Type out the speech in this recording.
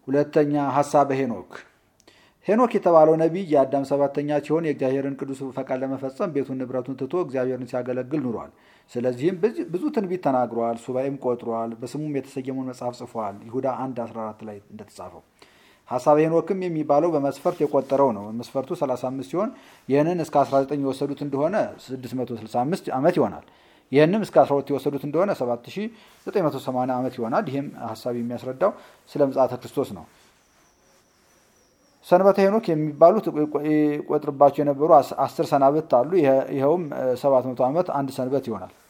ሁለተኛ ሀሳበ ሄኖክ ሄኖክ የተባለው ነቢይ የአዳም ሰባተኛ ሲሆን የእግዚአብሔርን ቅዱስ ፈቃድ ለመፈጸም ቤቱን ንብረቱን ትቶ እግዚአብሔርን ሲያገለግል ኑሯል። ስለዚህም ብዙ ትንቢት ተናግሯል፣ ሱባኤም ቆጥሯል፣ በስሙም የተሰየመውን መጽሐፍ ጽፏል። ይሁዳ 1 14 ላይ እንደተጻፈው ሀሳበ ሄኖክም የሚባለው በመስፈርት የቆጠረው ነው። መስፈርቱ 35 ሲሆን ይህንን እስከ 19 የወሰዱት እንደሆነ 665 ዓመት ይሆናል። ይህንም እስከ 12 የወሰዱት እንደሆነ 7980 ዓመት ይሆናል። ይህም ሀሳብ የሚያስረዳው ስለ ምጽአተ ክርስቶስ ነው። ሰንበተ ሄኖክ የሚባሉት ይቆጥርባቸው የነበሩ አስር ሰናብት አሉ። ይኸውም 700 ዓመት አንድ ሰንበት ይሆናል።